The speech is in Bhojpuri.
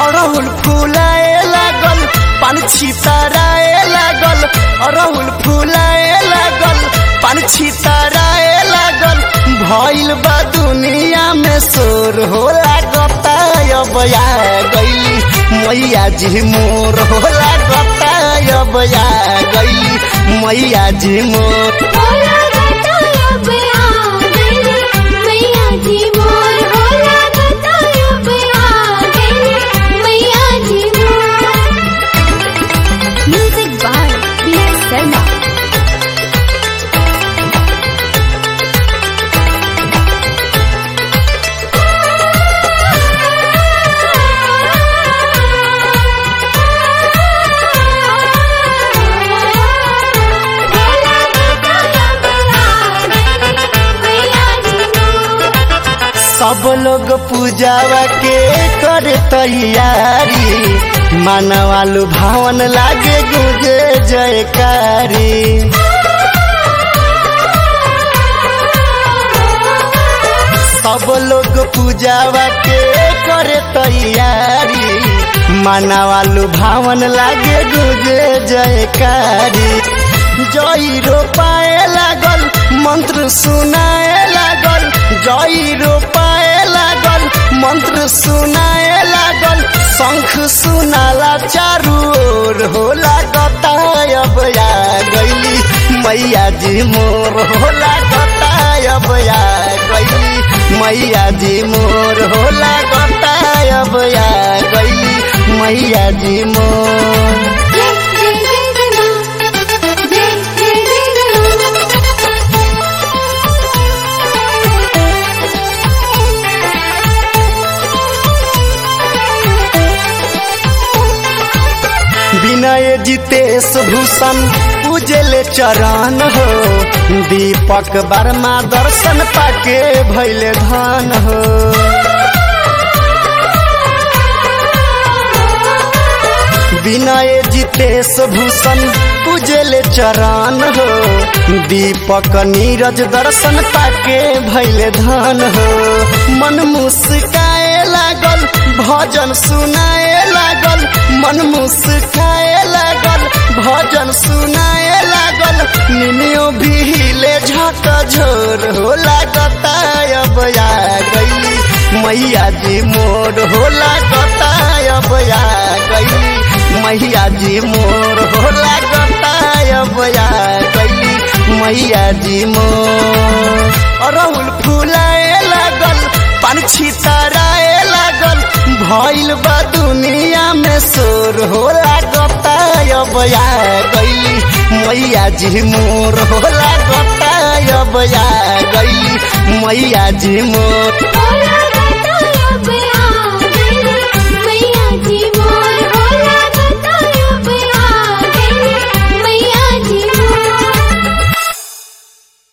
अड़हुल फुलाए लागल पान छितराए लागल अड़हुल फुलाए लागल पान छितराए लागल भइल बा दुनिया में शोर हो लागता अब आ गई मैया जी मोर हो लागता अब आ गई मैया जी मोर होला गता अब आ गई मैया जी मोर होला गता अब आ गई मैया जी मोर म्यूजिक बाय बी शर्मा सब लोग पूजावा के करे तैयारी मानवालु भावन लागे गुजे जयकारी सब लोग पूजावा के करे तैयारी मानवालु भावन लागे गुजे जयकारी जय रोपाए लागल मंत्र सुनाए लागल जय रोपाए लागल मंत्र सुनाए लागल शंख सुनाला चारू ओर हो लागता अब आ गईली मैया जी मोर हो लागता अब आ गईली मैया जी मोर हो लागता अब आ गईली मैया जी मोर जय जय जय जय मां जय जय जय जय विनय जितेश भूषण पूजले चरण हो दीपक वर्मा दर्शन पाके भैले धान हो विनय जितेश भूषण पूजले चरण हो दीपक नीरज दर्शन पाके भैले धान हो मन मुस्काए लागल भजन सुनाए लागल मन मुस्काए लागल भजन सुनाए लागल निनियो भीले झक झोर हो लागता अब आ गई मैया जी मोर हो लागता अब आ गई मैया जी मोर हो लागता अब आ गई मैया जी मोर अरहुल फुलाए लागल पान छितराए लागल भइल बा दुनिया में शोर हो लागता अब आ गई मैया जी मोर हो लागता अब आ गई मैया जी मोर होला